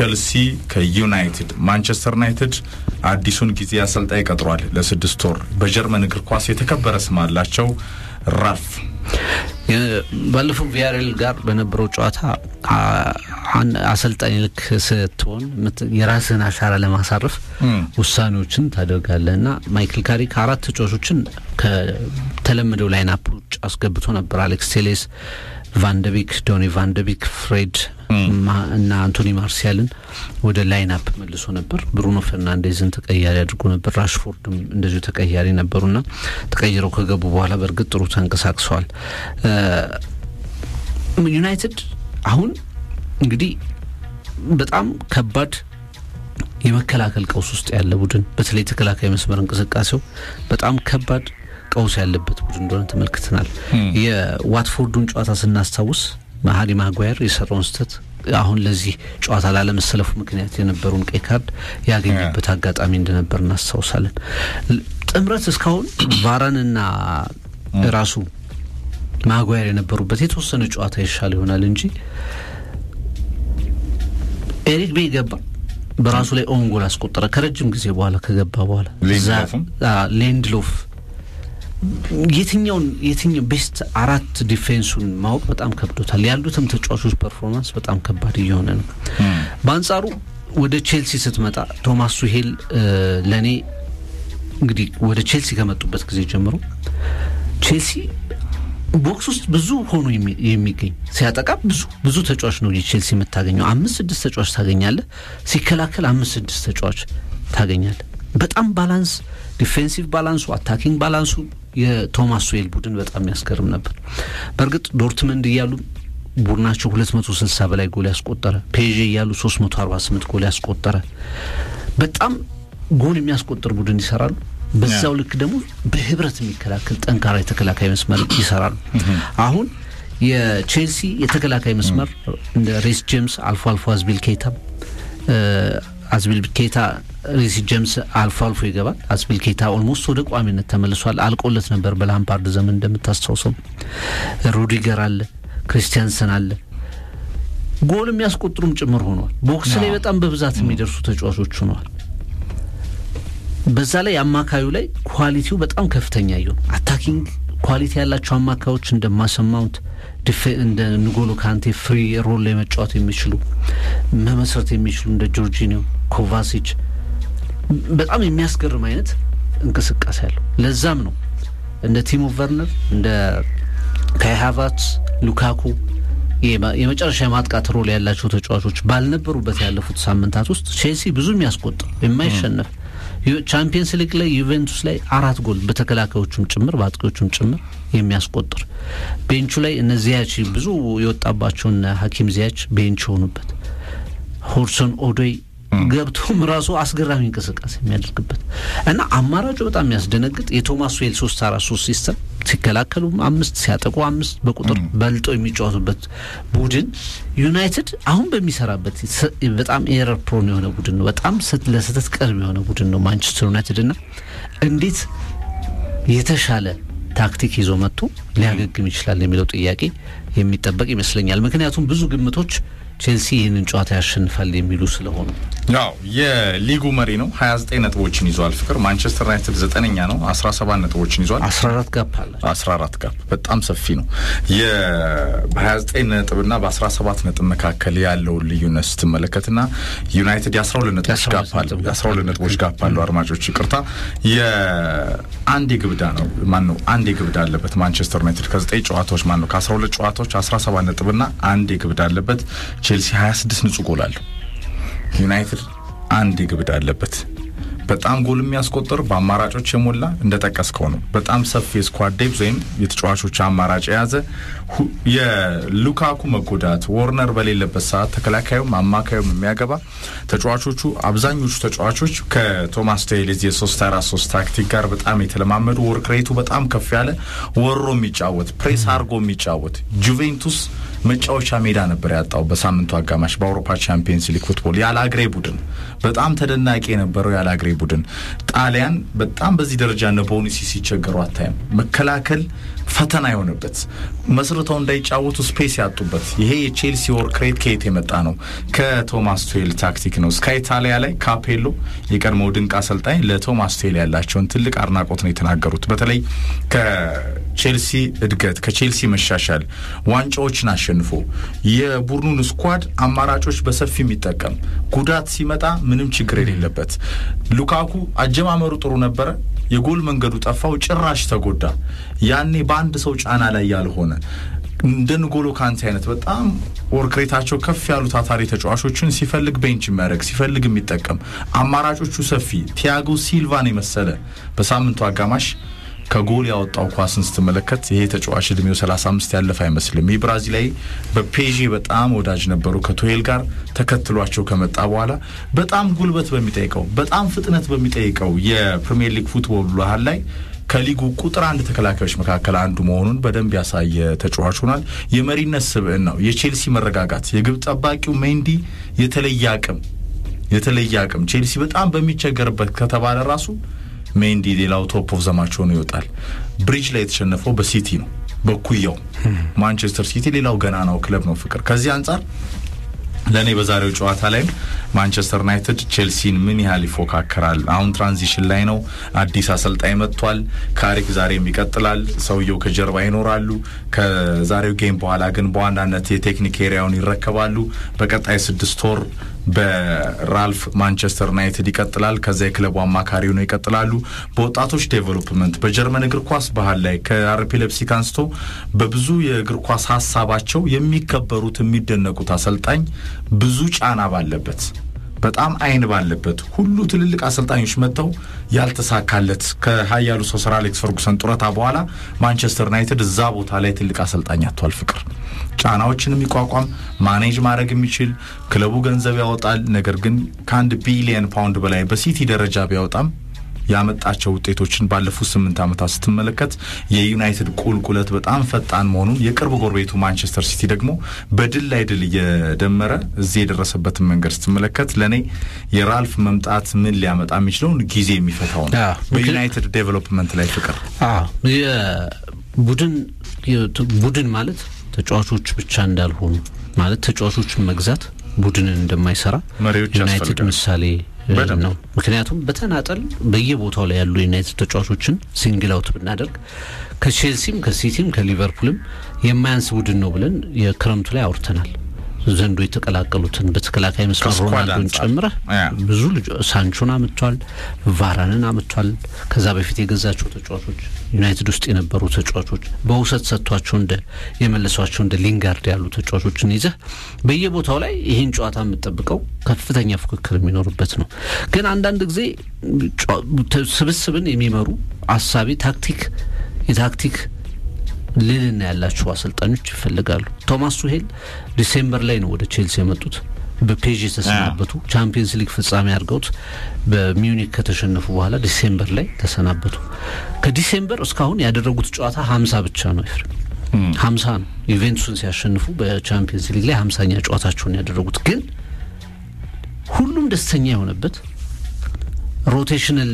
ቼልሲ ከዩናይትድ ማንቸስተር ዩናይትድ አዲሱን ጊዜ አሰልጣኝ ቀጥሯል ለስድስት ወር። በጀርመን እግር ኳስ የተከበረ ስም አላቸው ራልፍ ባለፈው ቪያሬል ጋር በነበረው ጨዋታ አሰልጣኝ ልክ ስትሆን የራስህን አሻራ ለማሳረፍ ውሳኔዎችን ታደርጋለህ እና ማይክል ካሪክ አራት ተጫዋቾችን ከተለመደው ላይናፕ ውጭ አስገብቶ ነበር። አሌክስ ቴሌስ፣ ቫንደቢክ፣ ዶኒ ቫንደቢክ፣ ፍሬድ እና አንቶኒ ማርሲያልን ወደ ላይናፕ መልሶ ነበር። ብሩኖ ፈርናንዴዝን ተቀያሪ አድርጎ ነበር። ራሽፎርድም እንደዚሁ ተቀያሪ ነበሩና ተቀይረው ከገቡ በኋላ በእርግጥ ጥሩ ተንቀሳቅሰዋል። ዩናይትድ አሁን እንግዲህ በጣም ከባድ የመከላከል ቀውስ ውስጥ ያለ ቡድን፣ በተለይ ተከላካይ መስመር እንቅስቃሴው በጣም ከባድ ቀውስ ያለበት ቡድን እንደሆነ ተመልክተናል። የዋትፎርዱን ጨዋታ ስናስታውስ ሃሪ ማጓየር የሰራውን ስህተት አሁን ለዚህ ጨዋታ ላለመሰለፉ ምክንያት የነበረውን ቀይ ካርድ ያገኘበት አጋጣሚ እንደነበር እናስታውሳለን። ጥምረት እስካሁን ቫራንና ራሱ ማጓየር የነበሩበት የተወሰነ ጨዋታ ይሻል ይሆናል እንጂ ኤሪክ ቤይ ገባ፣ በራሱ ላይ ኦን ጎል አስቆጠረ። ከረጅም ጊዜ በኋላ ከገባ በኋላ ሌንድሎፍ የትኛውን የትኛው ቤስት አራት ዲፌንሱን ማወቅ በጣም ከብዶታል። ያሉትም ተጫዋቾች ፐርፎርማንስ በጣም ከባድ እየሆነ ነው። በአንጻሩ ወደ ቼልሲ ስትመጣ ቶማስ ቱሄል ለእኔ እንግዲህ ወደ ቼልሲ ከመጡበት ጊዜ ጀምሮ ቼልሲ ቦክስ ውስጥ ብዙ ሆኖ የሚገኝ ሲያጠቃ ብዙ ብዙ ተጫዋች ነው የቼልሲ የምታገኘው። አምስት ስድስት ተጫዋች ታገኛለህ። ሲከላከል አምስት ስድስት ተጫዋች ታገኛለህ። በጣም ባላንስ ዲፌንሲቭ ባላንሱ አታኪንግ ባላንሱ የቶማስ ቱሄል ቡድን በጣም ያስገርም ነበር። በእርግጥ ዶርትመንድ እያሉ ቡድናቸው ሁለት መቶ ስልሳ በላይ ጎል ያስቆጠረ፣ ፔዤ እያሉ ሶስት መቶ አርባ ስምንት ጎል ያስቆጠረ በጣም ጎል የሚያስቆጥር ቡድን ይሰራሉ። በዛው ልክ ደግሞ በህብረት የሚከላከል ጠንካራ የተከላካይ መስመር ይሰራሉ። አሁን የቼልሲ የተከላካይ መስመር እንደ ሬስ ጄምስ አልፎ አልፎ አዝቢል ኬታ አዝቢል ኬታ ሬሲ ጄምስ አልፎ አልፎ ይገባል። አዝቢል ኬታ ኦልሞስት ወደ ቋሚነት ተመልሷል። አልቆለት ነበር በላምፓርድ ዘመን እንደምታስታውሰው። ሩዲገር አለ፣ ክሪስቲያንሰን አለ። ጎል የሚያስቆጥሩም ጭምር ሆነዋል። ቦክስ ላይ በጣም በብዛት የሚደርሱ ተጫዋቾች ሆነዋል። በዛ ላይ አማካዩ ላይ ኳሊቲው በጣም ከፍተኛ ይሁን አታኪንግ ኳሊቲ ያላቸው አማካዮች እንደ ማሰማውንት እንደ ንጎሎ ካንቴ ፍሪ ሮል ላይ መጫወት የሚችሉ መመስረት የሚችሉ እንደ ጆርጂኒዮ ኮቫሲች በጣም የሚያስገርም አይነት እንቅስቃሴ አለው። ለዛም ነው እንደ ቲሞ ቨርነር እንደ ካይ ሃቨርትዝ፣ ሉካኩ የመጨረሻ የማጥቃት ሮል ያላቸው ተጫዋቾች ባልነበሩበት ያለፉት ሳምንታት ውስጥ ቼልሲ ብዙ የሚያስቆጥር የማይሸነፍ ቻምፒየንስ ሊግ ላይ ዩቬንቱስ ላይ አራት ጎል በተከላካዮቹም ጭምር በአጥቂዎቹም ጭምር የሚያስቆጥር ቤንቹ ላይ እነ ዚያች ብዙ የወጣባቸውን ሀኪም ዚያች ቤንች የሆኑበት ሆድሶን ኦዶይ ገብቶም ራሱ አስገራሚ እንቅስቃሴ የሚያደርግበት እና አማራጩ በጣም የሚያስደነግጥ የቶማስ ቱሄል ሶስት አራት ሶስት ሲስተም ሲከላከሉ አምስት ሲያጠቁ አምስት በቁጥር በልጠው የሚጫወቱበት ቡድን ዩናይትድ አሁን በሚሰራበት በጣም ኤረር ፕሮን የሆነ ቡድን ነው። በጣም ለስህተት ቅርብ የሆነ ቡድን ነው ማንቸስተር ዩናይትድ እና እንዴት የተሻለ ታክቲክ ይዞ መጥቶ ሊያገግም ይችላል የሚለው ጥያቄ የሚጠበቅ ይመስለኛል። ምክንያቱም ብዙ ግምቶች ቼልሲ ይህንን ጨዋታ ያሸንፋል የሚሉ ስለሆኑ ያው የሊጉ መሪ ነው። ሀያ ዘጠኝ ነጥቦችን ይዟል። ፍቅር ማንቸስተር ዩናይትድ ዘጠነኛ ነው። አስራ ሰባት ነጥቦችን ይዟል። አስራ አራት ጋፕ አለ። አስራ አራት ጋፕ በጣም ሰፊ ነው። በሀያ ዘጠኝ ነጥብና በአስራ ሰባት ነጥብ መካከል ያለውን ልዩነት ስትመለከትና ዩናይትድ የአስራ ሁለት ነጥቦች ጋፕ አለው። የአስራ ሁለት ነጥቦች ጋፕ አለው። አድማጮች ይቅርታ፣ የአንድ የግብዳ ነው ማን ነው አንድ የግብዳ አለበት ማንቸስተር ዩናይትድ ከዘጠኝ ጨዋታዎች ማን ነው ከአስራ ሁለት ጨዋታዎች አስራ ሰባት ነጥብና አንድ የግብዳ አለበት። ቼልሲ ሀያ ስድስት ንጹህ ጎል አለው። ዩናይትድ አንድ የግብዳ አለበት። በጣም ጎል የሚያስቆጥር በአማራጮች የሞላ እንደጠቀስከው ነው። በጣም ሰፊ የስኳድ ዴፕዝ ወይም የተጫዋቾች አማራጭ የያዘ የሉካኩ መጎዳት ወርነር በሌለበት ሰዓት ተከላካዩም አማካዩም የሚያገባ ተጫዋቾቹ አብዛኞቹ ተጫዋቾች ከቶማስ ቱሄል የሶስት አራት ሶስት ታክቲክ ጋር በጣም የተለማመዱ ወርክ ሬቱ በጣም ከፍ ያለ ወሮ የሚጫወት ፕሬስ አርጎ የሚጫወት ጁቬንቱስ መጫወቻ ሜዳ ነበር ያጣው በሳምንቱ አጋማሽ በአውሮፓ ቻምፒየንስ ሊግ ፉትቦል ያለ አግሬ ቡድን በጣም ተደናቂ የነበረው ያለ አግሬ ቡድን ጣሊያን በጣም በዚህ ደረጃ እነ ቦኑሲ ሲቸገሩ አታይም። መከላከል ፈተና የሆነበት መስርተው እንዳይጫወቱ ስፔስ ያጡበት ይሄ የቼልሲ ወርክ ሬት ከየት የመጣ ነው? ከቶማስ ቱዌል ታክቲክ ነው። እስከ ኢታሊያ ላይ ካፔሎ የቀድሞው ድንቅ አሰልጣኝ ለቶማስ ቱዌል ያላቸውን ትልቅ አድናቆት ነው የተናገሩት። በተለይ ከቼልሲ እድገት ከቼልሲ መሻሻል ዋንጫዎችን አሸንፎ የቡድኑን ስኳድ አማራጮች በሰፊ የሚጠቀም ጉዳት ሲመጣ ምንም ችግር የሌለበት ሉካኩ አጀማመሩ ጥሩ ነበረ። የጎል መንገዱ ጠፋው፣ ጭራሽ ተጎዳ። ያኔ በአንድ ሰው ጫና ላይ ያልሆነ እንደ ንጎሎ ካንቴ አይነት በጣም ወርክሬታቸው ከፍ ያሉ ታታሪ ተጫዋቾችን ሲፈልግ ቤንች የሚያደርግ ሲፈልግ የሚጠቀም አማራጮቹ ሰፊ ቲያጎ ሲልቫን የመሰለ በሳምንቱ አጋማሽ ከጎል ያወጣው ኳስን ስትመለከት ይሄ ተጫዋች እድሜው 35 ያለፈ አይመስልም። ይህ ብራዚላዊ በፔዤ በጣም ወዳጅ ነበሩ። ከቱሄል ጋር ተከትሏቸው ከመጣ በኋላ በጣም ጉልበት በሚጠይቀው በጣም ፍጥነት በሚጠይቀው የፕሪሚየር ሊግ ፉትቦል ባህል ላይ ከሊጉ ቁጥር አንድ ተከላካዮች መካከል አንዱ መሆኑን በደንብ ያሳየ ተጫዋች ሆኗል። የመሪነት ስብዕናው፣ የቼልሲ መረጋጋት፣ የግብ ጠባቂው ሜንዲ የተለየ አቅም የተለየ አቅም ቼልሲ በጣም በሚቸገርበት ከተባለ ራሱ ሜንዲ ሌላው ቶፕ ኦፍ ዘማች ሆኖ ይወጣል። ብሪጅ ላይ የተሸነፈው በሲቲ ነው በኩያው ማንቸስተር ሲቲ ሌላው ገና ነው ክለብ ነው ፍቅር ከዚህ አንጻር ለእኔ በዛሬው ጨዋታ ላይም ማንቸስተር ዩናይትድ ቼልሲን ምን ያህል ይፎካከራል? አሁን ትራንዚሽን ላይ ነው። አዲስ አሰልጣኝ መጥቷል። ካሪክ ዛሬም ይቀጥላል። ሰውየው ከጀርባ ይኖራሉ። ከዛሬው ጌም በኋላ ግን በዋናነት የቴክኒክ ኤሪያውን ይረከባሉ። በቀጣይ ስድስት ወር በራልፍ ማንቸስተር ዩናይትድ ይቀጥላል። ከዛ የክለቡ አማካሪ ሆነው ይቀጥላሉ። በወጣቶች ዴቨሎፕመንት በጀርመን እግር ኳስ ባህል ላይ ከአርፒ ሌፕሲክ አንስቶ በብዙ የእግር ኳስ ሀሳባቸው የሚከበሩት የሚደነቁት አሰልጣኝ ብዙ ጫና ባለበት በጣም አይን ባለበት ሁሉ ትልልቅ አሰልጣኞች መጥተው ያልተሳካለት ከሀያሉ ሰው ሰር አሌክስ ፈርጉሰን ጡረታ በኋላ ማንቸስተር ዩናይትድ እዛ ቦታ ላይ ትልቅ አሰልጣኝ አጥቷል። ፍቅር ጫናዎችን የሚቋቋም ማኔጅ ማድረግ የሚችል ክለቡ ገንዘብ ያወጣል። ነገር ግን ከአንድ ቢሊየን ፓውንድ በላይ በሲቲ ደረጃ ቢያወጣም ያመጣቸው ውጤቶችን ባለፉት ስምንት ዓመታት ስትመለከት የዩናይትድ ቁልቁለት በጣም ፈጣን መሆኑን የቅርብ ጎረቤቱ ማንቸስተር ሲቲ ደግሞ በድል ላይ ድል እየደመረ እዚህ የደረሰበትን መንገድ ስትመለከት ለእኔ የራልፍ መምጣት ምን ሊያመጣ የሚችለውን ጊዜ የሚፈታው ነው። በዩናይትድ ዴቨሎፕመንት ላይ ፍቅር ቡድን ቡድን ማለት ተጫዋቾች ብቻ እንዳልሆኑ ማለት ተጫዋቾችን መግዛት ቡድንን እንደማይሰራ መሪዎች ዩናይትድ ምሳሌ ነው። ምክንያቱም በተናጠል በየቦታው ላይ ያሉ ዩናይትድ ተጫዋቾችን ሲንግል አውት ብናደርግ ከቼልሲም ከሲቲም ከሊቨርፑልም የማያንስ ቡድን ነው ብለን የክረምቱ ላይ አውርተናል። ዘንዶ የተቀላቀሉትን በተከላካይ መስመር ሮናልዶን ጨምረህ ብዙ ልጅ ሳንቾን አምጥቷል፣ ቫራንን አምጥቷል። ከዛ በፊት የገዛቸው ተጫዋቾች ዩናይትድ ውስጥ የነበሩ ተጫዋቾች በውሰት ሰጥቷቸው እንደ የመለሷቸው እንደ ሊንጋርድ ያሉ ተጫዋቾችን ይዘህ በየቦታው ላይ ይህን ጨዋታ የምጠብቀው ከፍተኛ ፉክክር የሚኖርበት ነው። ግን አንዳንድ ጊዜ ስብስብን የሚመሩ አሳቢ ታክቲክ የታክቲክ ልልና ያላቸው አሰልጣኞች ይፈልጋሉ። ቶማስ ቱሄል ዲሴምበር ላይ ነው ወደ ቼልሲ የመጡት። በፔዥ የተሰናበቱ ቻምፒየንስ ሊግ ፍጻሜ አድርገውት በሚዩኒክ ከተሸነፉ በኋላ ዲሴምበር ላይ ተሰናበቱ። ከዲሴምበር እስካሁን ያደረጉት ጨዋታ ሀምሳ ብቻ ነው። ይፍር ሀምሳ ነው። ዩቬንቱስን ሲያሸንፉ በቻምፒየንስ ሊግ ላይ ሀምሳኛ ጨዋታቸውን ያደረጉት ግን ሁሉም ደስተኛ የሆነበት ሮቴሽናል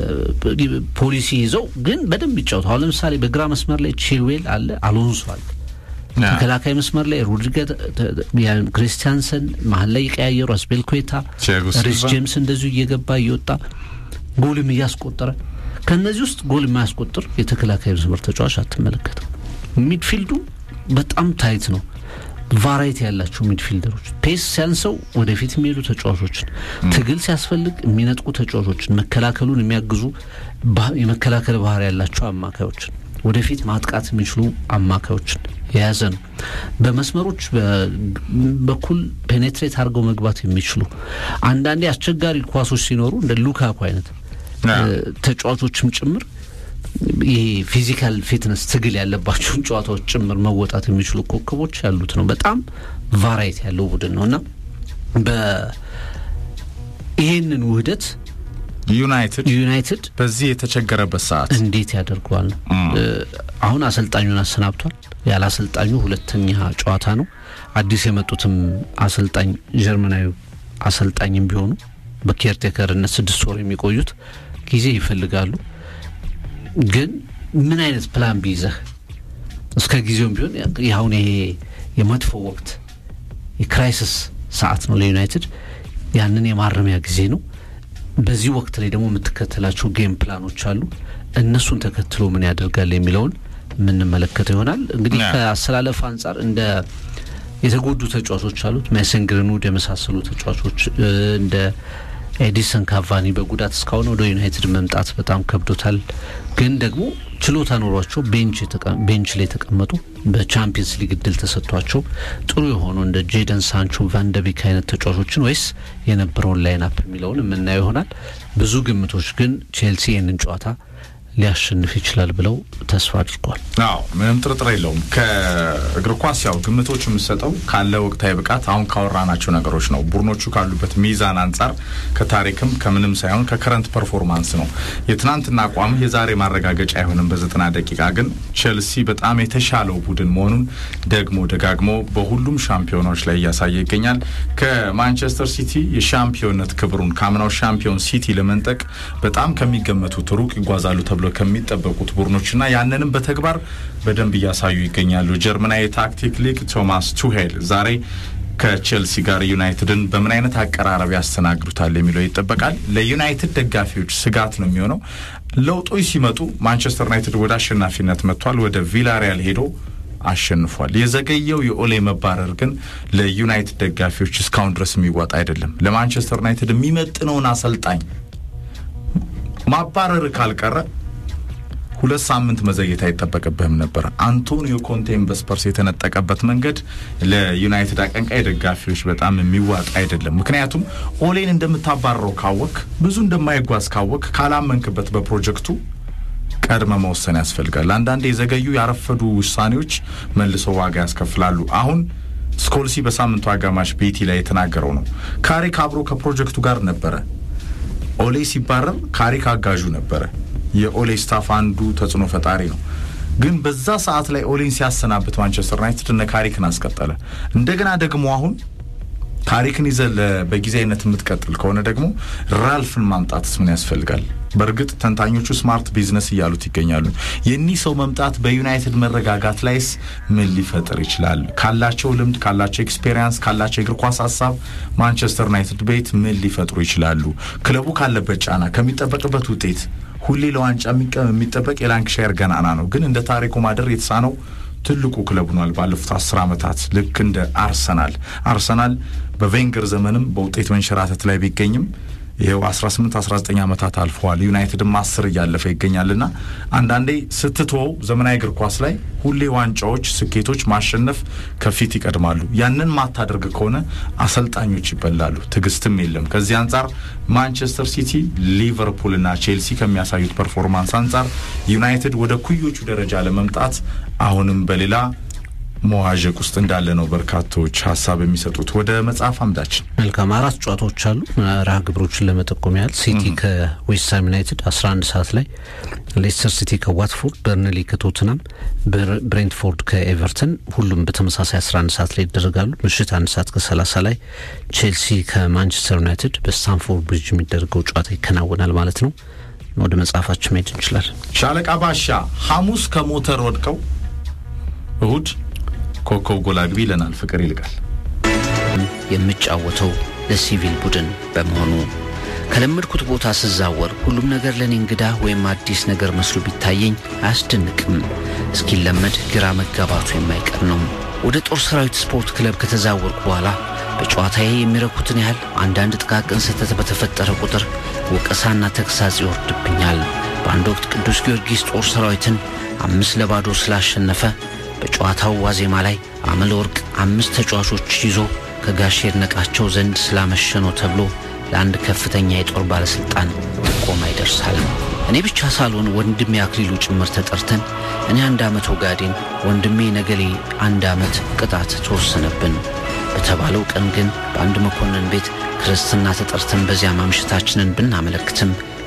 ፖሊሲ ይዘው ግን በደንብ ይጫወቱ። አሁን ለምሳሌ በግራ መስመር ላይ ቺልዌል አለ፣ አሎንሶ አለ። ተከላካይ መስመር ላይ ሮድሪገር፣ ክሪስቲያንሰን መሀል ላይ የቀያየሩ አስቤልኩዌታ፣ ሪስ ጄምስ እንደዚሁ እየገባ እየወጣ ጎልም እያስቆጠረ ከእነዚህ ውስጥ ጎል የማያስቆጥር የተከላካይ መስመር ተጫዋች አትመለከትም። ሚድፊልዱ በጣም ታይት ነው። ቫራይቲ ያላቸው ሚድፊልደሮች ፔስ ሲያንሰው ወደፊት የሚሄዱ ተጫዋቾችን፣ ትግል ሲያስፈልግ የሚነጥቁ ተጫዋቾችን፣ መከላከሉን የሚያግዙ የመከላከል ባህሪ ያላቸው አማካዮችን፣ ወደፊት ማጥቃት የሚችሉ አማካዮችን የያዘ ነው። በመስመሮች በኩል ፔኔትሬት አድርገው መግባት የሚችሉ አንዳንዴ አስቸጋሪ ኳሶች ሲኖሩ እንደ ሉካኩ አይነት ተጫዋቾችም ጭምር ይሄ ፊዚካል ፊትነስ ትግል ያለባቸውን ጨዋታዎች ጭምር መወጣት የሚችሉ ኮከቦች ያሉት ነው። በጣም ቫራይቲ ያለው ቡድን ነው እና ይሄንን ውህደት ዩናይትድ ዩናይትድ በዚህ የተቸገረበት ሰዓት እንዴት ያደርገዋል ነው። አሁን አሰልጣኙን አሰናብቷል። ያለ አሰልጣኙ ሁለተኛ ጨዋታ ነው። አዲስ የመጡትም አሰልጣኝ ጀርመናዊ አሰልጣኝም ቢሆኑ በኬርቴከርነት ስድስት ወር የሚቆዩት ጊዜ ይፈልጋሉ። ግን ምን አይነት ፕላን ቢይዘህ እስከ ጊዜውም ቢሆን አሁን ይሄ የመጥፎ ወቅት የክራይሲስ ሰዓት ነው ለዩናይትድ። ያንን የማረሚያ ጊዜ ነው። በዚህ ወቅት ላይ ደግሞ የምትከተላቸው ጌም ፕላኖች አሉ። እነሱን ተከትሎ ምን ያደርጋል የሚለውን የምንመለከተው ይሆናል። እንግዲህ ከአሰላለፍ አንጻር እንደ የተጎዱ ተጫዋቾች አሉት። ሜሰን ግሪንውድ የመሳሰሉ ተጫዋቾች እንደ ኤዲሰን ካቫኒ በጉዳት እስካሁን ወደ ዩናይትድ መምጣት በጣም ከብዶታል። ግን ደግሞ ችሎታ ኖሯቸው ቤንች ላይ የተቀመጡ በቻምፒየንስ ሊግ እድል ተሰጥቷቸው ጥሩ የሆኑ እንደ ጄደን ሳንቾ፣ ቫንደቢክ አይነት ተጫዋቾችን ወይስ የነበረውን ላይን አፕ የሚለውን የምናየው ይሆናል። ብዙ ግምቶች ግን ቼልሲ ይህንን ጨዋታ ሊያሸንፍ ይችላል ብለው ተስፋ አድርገዋል። አዎ ምንም ጥርጥር የለውም። ከእግር ኳስ ያው ግምቶች የምሰጠው ካለ ወቅታዊ ብቃት አሁን ካወራናቸው ነገሮች ነው። ቡድኖቹ ካሉበት ሚዛን አንጻር ከታሪክም ከምንም ሳይሆን ከከረንት ፐርፎርማንስ ነው። የትናንትና አቋም የዛሬ ማረጋገጫ አይሆንም። በዘጠና ደቂቃ ግን ቼልሲ በጣም የተሻለው ቡድን መሆኑን ደግሞ ደጋግሞ በሁሉም ሻምፒዮናዎች ላይ እያሳየ ይገኛል። ከማንቸስተር ሲቲ የሻምፒዮንነት ክብሩን ከአምናው ሻምፒዮን ሲቲ ለመንጠቅ በጣም ከሚገመቱት ሩቅ ይጓዛሉ ተብሎ ከሚጠበቁት ቡድኖችና ያንንም በተግባር በደንብ እያሳዩ ይገኛሉ። ጀርመናዊ የታክቲክ ሊግ ቶማስ ቱሄል ዛሬ ከቼልሲ ጋር ዩናይትድን በምን አይነት አቀራረብ ያስተናግዱታል የሚለው ይጠበቃል። ለዩናይትድ ደጋፊዎች ስጋት ነው የሚሆነው። ለውጦች ሲመጡ ማንቸስተር ዩናይትድ ወደ አሸናፊነት መጥቷል። ወደ ቪላሪያል ሄዶ አሸንፏል። የዘገየው የኦሌ መባረር ግን ለዩናይትድ ደጋፊዎች እስካሁን ድረስ የሚዋጣ አይደለም። ለማንቸስተር ዩናይትድ የሚመጥነውን አሰልጣኝ ማባረር ካልቀረ ሁለት ሳምንት መዘየት አይጠበቅብህም ነበር። አንቶኒዮ ኮንቴን በስፐርስ የተነጠቀበት መንገድ ለዩናይትድ አቀንቃይ ደጋፊዎች በጣም የሚዋጣ አይደለም። ምክንያቱም ኦሌን እንደምታባረረው ካወክ፣ ብዙ እንደማይጓዝ ካወክ፣ ካላመንክበት በፕሮጀክቱ ቀድመ መወሰን ያስፈልጋል። አንዳንዴ የዘገዩ ያረፈዱ ውሳኔዎች መልሰው ዋጋ ያስከፍላሉ። አሁን ስኮልሲ በሳምንቱ አጋማሽ ቤቲ ላይ የተናገረው ነው። ካሪክ አብሮ ከፕሮጀክቱ ጋር ነበረ። ኦሌ ሲባረር ካሪክ አጋዡ ነበረ። የኦሌ ስታፍ አንዱ ተጽዕኖ ፈጣሪ ነው። ግን በዛ ሰዓት ላይ ኦሌን ሲያሰናብት ማንቸስተር ዩናይትድ እነ ካሪክን አስቀጠለ። እንደገና ደግሞ አሁን ካሪክን ይዘህ በጊዜያዊነት የምትቀጥል ከሆነ ደግሞ ራልፍን ማምጣትስ ምን ያስፈልጋል? በእርግጥ ተንታኞቹ ስማርት ቢዝነስ እያሉት ይገኛሉ። የኒህ ሰው መምጣት በዩናይትድ መረጋጋት ላይስ ምን ሊፈጥር ይችላል? ካላቸው ልምድ፣ ካላቸው ኤክስፔሪንስ፣ ካላቸው የእግር ኳስ ሀሳብ ማንቸስተር ዩናይትድ ቤት ምን ሊፈጥሩ ይችላሉ? ክለቡ ካለበት ጫና፣ ከሚጠበቅበት ውጤት ሁሌ ለዋንጫ የሚጠበቅ የላንክሻየር ገናና ነው። ግን እንደ ታሪኩ ማደር የተሳነው ትልቁ ክለብ ሆኗል። ባለፉት አስር ዓመታት ልክ እንደ አርሰናል አርሰናል በቬንገር ዘመንም በውጤት መንሸራተት ላይ ቢገኝም ይኸው 18 19 ዓመታት አልፈዋል። ዩናይትድም አስር እያለፈ ይገኛልና አንዳንዴ ስትተወው ዘመናዊ እግር ኳስ ላይ ሁሌ ዋንጫዎች፣ ስኬቶች፣ ማሸነፍ ከፊት ይቀድማሉ። ያንን ማታደርግ ከሆነ አሰልጣኞች ይበላሉ፣ ትዕግስትም የለም። ከዚህ አንጻር ማንቸስተር ሲቲ፣ ሊቨርፑል እና ቼልሲ ከሚያሳዩት ፐርፎርማንስ አንጻር ዩናይትድ ወደ ኩዮቹ ደረጃ ለመምጣት አሁንም በሌላ መዋዠቅ ውስጥ እንዳለ ነው በርካቶች ሀሳብ የሚሰጡት። ወደ መጽሐፍ አምዳችን መልካም አራት ጨዋታዎች አሉ። መርሃ ግብሮችን ለመጠቆም ያህል ሲቲ ከዌስትሃም ዩናይትድ 11 ሰዓት ላይ፣ ሌስተር ሲቲ ከዋትፎርድ፣ በርንሊ ከቶትናም፣ ብሬንትፎርድ ከኤቨርተን ሁሉም በተመሳሳይ 11 ሰዓት ላይ ይደረጋሉ። ምሽት አንድ ሰዓት ከ30 ላይ ቼልሲ ከማንቸስተር ዩናይትድ በስታንፎርድ ብሪጅ የሚደረገው ጨዋታ ይከናወናል ማለት ነው። ወደ መጽሐፋችን መሄድ እንችላለን። ሻለቃ ባሻ ሐሙስ ከሞተር ወድቀው እሁድ ኮከብ ጎል አግቢ ይለናል ፍቅር ይልቃል። የምጫወተው ለሲቪል ቡድን በመሆኑ ከለመድኩት ቦታ ስዛወር ሁሉም ነገር ለእኔ እንግዳ ወይም አዲስ ነገር መስሎ ቢታየኝ አያስደንቅም። እስኪለመድ ግራ መጋባቱ የማይቀር ነው። ወደ ጦር ሰራዊት ስፖርት ክለብ ከተዛወርኩ በኋላ በጨዋታዬ የሚረኩትን ያህል አንዳንድ ጥቃቅን ስህተት በተፈጠረ ቁጥር ወቀሳና ተግሳጽ ይወርድብኛል። በአንድ ወቅት ቅዱስ ጊዮርጊስ ጦር ሰራዊትን አምስት ለባዶ ስላሸነፈ በጨዋታው ዋዜማ ላይ አመለ ወርቅ አምስት ተጫዋቾች ይዞ ከጋሽ ይድነቃቸው ዘንድ ስላመሸ ነው ተብሎ ለአንድ ከፍተኛ የጦር ባለሥልጣን ጥቆማ ይደርሳል። እኔ ብቻ ሳልሆን ወንድሜ አክሊሉ ጭምር ተጠርተን እኔ አንድ ዓመት ወጋዴን፣ ወንድሜ ነገሌ አንድ ዓመት ቅጣት ተወሰነብን። በተባለው ቀን ግን በአንድ መኮንን ቤት ክርስትና ተጠርተን በዚያ ማምሸታችንን ብናመለክትም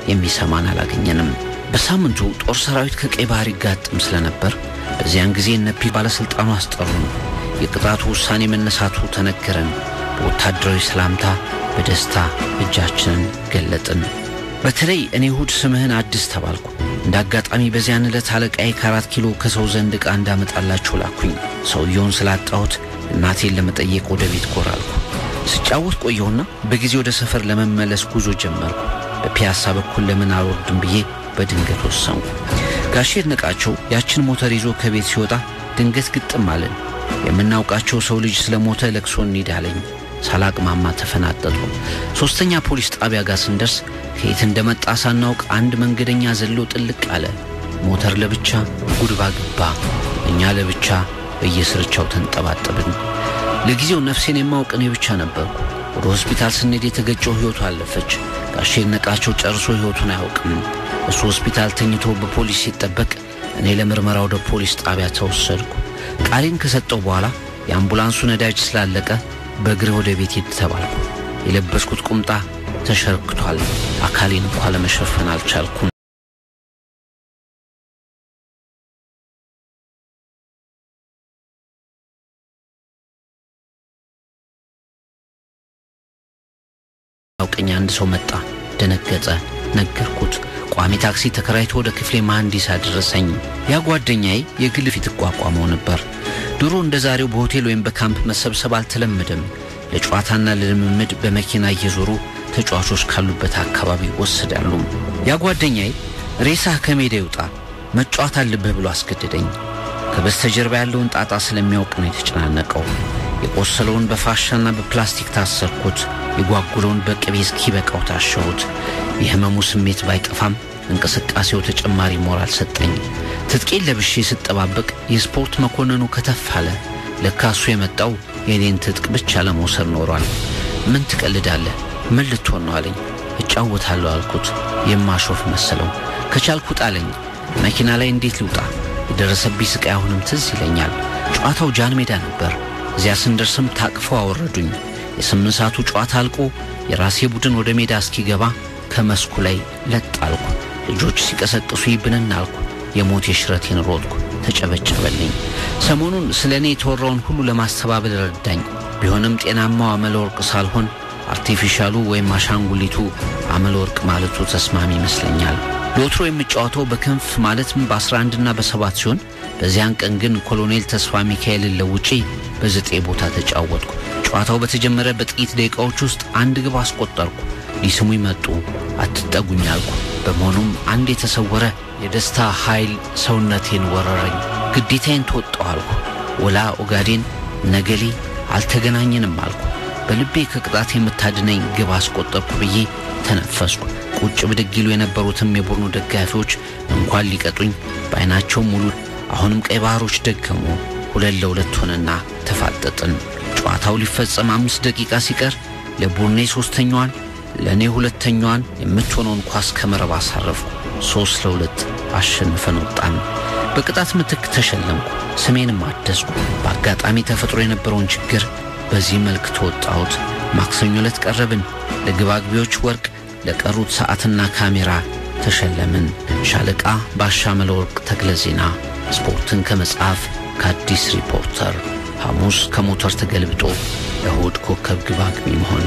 የሚሰማን አላገኘንም። በሳምንቱ ጦር ሰራዊት ከቀይ ባህር ይጋጥም ስለነበር በዚያን ጊዜ እነፒ ባለሥልጣኑ አስጠሩን። የቅጣቱ ውሳኔ መነሳቱ ተነገረን። በወታደራዊ ሰላምታ በደስታ እጃችንን ገለጥን። በተለይ እኔ እሁድ ስምህን አዲስ ተባልኩ። እንደ አጋጣሚ በዚያን ዕለት አለቃዬ ከአራት ኪሎ ከሰው ዘንድ ዕቃ እንዳመጣላቸው ላኩኝ። ሰውየውን ስላጣሁት እናቴን ለመጠየቅ ወደ ቤት ጎራ አልኩ። ስጫወት ቆየሁና በጊዜ ወደ ሰፈር ለመመለስ ጉዞ ጀመርኩ። በፒያሳ በኩል ለምን አልወርድም ብዬ በድንገት ወሰንኩ። ጋሼ ነቃቸው ያችን ሞተር ይዞ ከቤት ሲወጣ ድንገት ግጥም አለን። የምናውቃቸው ሰው ልጅ ስለ ሞተ ለቅሶ እንሂድ አለኝ። ሳላቅማማ ተፈናጠጡ። ሦስተኛ ፖሊስ ጣቢያ ጋር ስንደርስ ከየት እንደመጣ ሳናውቅ አንድ መንገደኛ ዘሎ ጥልቅ አለ። ሞተር ለብቻ ጉድባ ገባ፣ እኛ ለብቻ በየስርቻው ተንጠባጠብን። ለጊዜው ነፍሴን የማውቅ እኔ ብቻ ነበርኩ። ወደ ሆስፒታል ስንሄድ የተገጨው ሕይወቱ አለፈች። ጋሼ ነቃቸው ጨርሶ ሕይወቱን አያውቅም። እሱ ሆስፒታል ተኝቶ በፖሊስ ሲጠበቅ፣ እኔ ለምርመራ ወደ ፖሊስ ጣቢያ ተወሰድኩ። ቃሌን ከሰጠው በኋላ የአምቡላንሱ ነዳጅ ስላለቀ በእግሬ ወደ ቤት ሂድ ተባልኩ። የለበስኩት ቁምጣ ተሸርክቷል። አካሌን እንኳ ለመሸፈን አልቻልኩም። ያውቀኝ አንድ ሰው መጣ። ደነገጠ። ነገርኩት። ቋሚ ታክሲ ተከራይቶ ወደ ክፍሌ መሐንዲስ አደረሰኝ። ያ ጓደኛዬ የግል ፊት እቋቋመው ነበር። ድሮ እንደ ዛሬው በሆቴል ወይም በካምፕ መሰብሰብ አልተለመደም። ለጨዋታና ለልምምድ በመኪና እየዞሩ ተጫዋቾች ካሉበት አካባቢ ወስዳሉ። ያ ጓደኛዬ ሬሳህ ከሜዳ ይውጣ መጫወት አለብህ ብሎ አስገደደኝ። ከበስተጀርባ ያለውን ጣጣ ስለሚያውቅ ነው የተጨናነቀው። የቆሰለውን በፋሻና በፕላስቲክ ታሰርኩት። የጓጉለውን በቅቤ እስኪበቃው ታሸሁት። የህመሙ ስሜት ባይጠፋም እንቅስቃሴው ተጨማሪ ሞራል ሰጠኝ። ትጥቄን ለብሼ ስጠባበቅ የስፖርት መኮንኑ ከተፍ አለ። ለካ እሱ የመጣው የኔን ትጥቅ ብቻ ለመውሰድ ኖሯል። ምን ትቀልዳለህ? ምን ልትሆን ነው አለኝ። እጫወታለሁ አልኩት። የማሾፍ መሰለው። ከቻልኩ ጣለኝ። መኪና ላይ እንዴት ልውጣ? የደረሰብኝ ስቃይ አሁንም ትዝ ይለኛል። ጨዋታው ጃን ሜዳ ነበር። እዚያ ስንደርስም ታቅፈው አወረዱኝ። የስምንት ሰዓቱ ጨዋታ አልቆ የራሴ ቡድን ወደ ሜዳ እስኪገባ ከመስኩ ላይ ለጥ አልኩ። ልጆች ሲቀሰቅሱ ይብንን አልኩ። የሞት የሽረቴን ሮጥኩ። ተጨበጨበልኝ። ሰሞኑን ስለ እኔ የተወራውን ሁሉ ለማስተባበል ረዳኝ። ቢሆንም ጤናማው አመለ ወርቅ ሳልሆን አርቲፊሻሉ ወይም አሻንጉሊቱ አመለ ወርቅ ማለቱ ተስማሚ ይመስለኛል። ለወትሮ የምጫወተው በክንፍ ማለትም በ11ና በሰባት ሲሆን በዚያን ቀን ግን ኮሎኔል ተስፋ ሚካኤልን ለውጪ በዘጠኝ ቦታ ተጫወትኩ። ጨዋታው በተጀመረ በጥቂት ደቂቃዎች ውስጥ አንድ ግብ አስቆጠርኩ። ሊስሙኝ መጡ። አትጠጉኝ አልኩ። በመሆኑም አንድ የተሰወረ የደስታ ኃይል ሰውነቴን ወረረኝ። ግዴታዬን ተወጣሁ አልኩ። ወላ ኦጋዴን ነገሌ አልተገናኘንም አልኩ። በልቤ ከቅጣት የምታድነኝ ግብ አስቆጠርኩ ብዬ ተነፈስኩ። ቁጭ ብድግ ይሉ የነበሩትም የቡድኑ ደጋፊዎች እንኳን ሊቀጡኝ በዓይናቸው ሙሉ አሁንም ቀይ ባህሮች ደገሙ። ሁለት ለሁለት ሆነና ተፋጠጥን። ጨዋታው ሊፈጸም አምስት ደቂቃ ሲቀር ለቡርኔ ሦስተኛዋን ለእኔ ሁለተኛዋን የምትሆነውን ኳስ ከመረብ አሳረፍኩ። ሦስት ለሁለት አሸንፈን ወጣን። በቅጣት ምትክ ተሸለምኩ። ስሜንም አደስኩ። በአጋጣሚ ተፈጥሮ የነበረውን ችግር በዚህ መልክ ተወጣሁት። ማክሰኞ ዕለት ቀረብን። ለግብ አግቢዎች ወርቅ፣ ለቀሩት ሰዓትና ካሜራ ተሸለምን። ሻለቃ ባሻ መለወርቅ ተክለ ዜና ስፖርትን ከመጽሐፍ ከአዲስ ሪፖርተር ሐሙስ ከሞተር ተገልብጦ እሁድ ኮከብ ግብ አግቢ መሆን